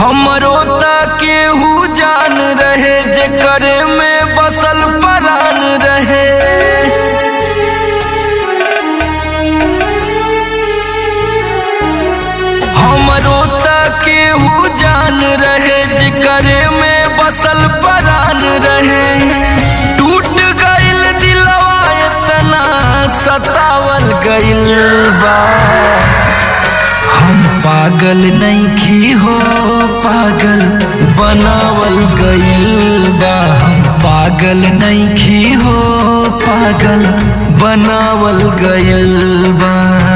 हमरो त केहू जान रहे जे करे में बसल परान रहे हमरो त केहू जान रहे जे करे में बसल परान रहे टूट गइल दिलवा इतना सतावल गइल बा हम पागल नहीं हो पागल बनावल गइल बा हम पागल नहीं हो पागल बनावल गइल बा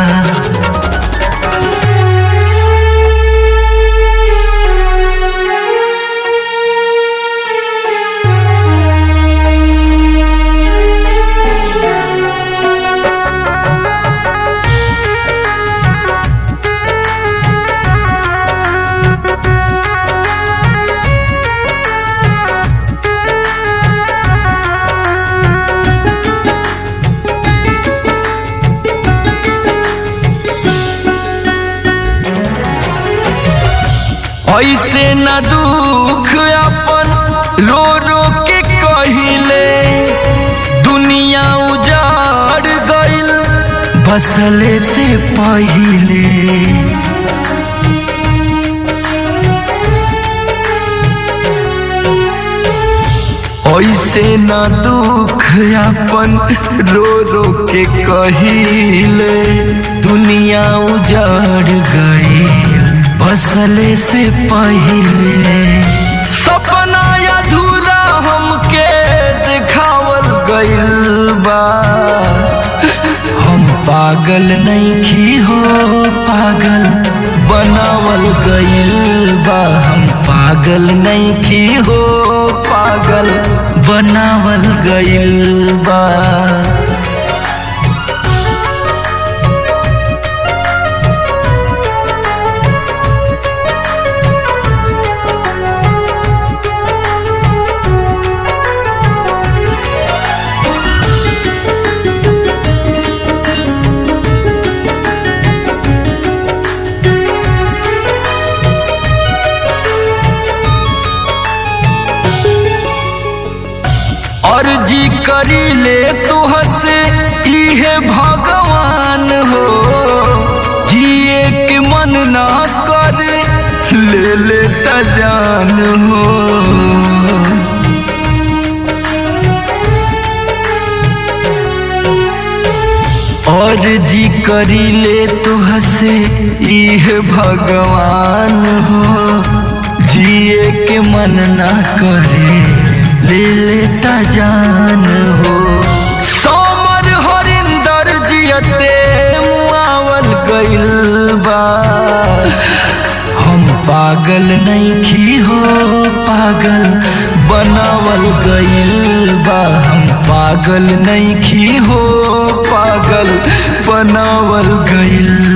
ऐसे न दुख अपन रो रो के कहिले दुनिया उजाड़ गइल बसले से पहिले ऐसे न दुख अपन रो रो के कहिले दुनिया उजाड़ गइल बसले से पहिले सपना अधूरा हमके दिखावल गइल बा हम पागल नहीं हो पागल बनावल गइल बा हम पागल नहीं हो पागल बनावल गइल बा अर्जी करी ले तुहर से इहे भगवान हो जिए के मन ना करे ले ले त जान हो अर्जी करी ले तुहर से इहे भगवान हो जिए के मन ना करे ले लेता जान हो सोमर हरिंदर जियते मुआवल गइल बा हम पागल नहीं हो पागल बनावल गइल बा हम पागल नहीं हो पागल बनावल गइल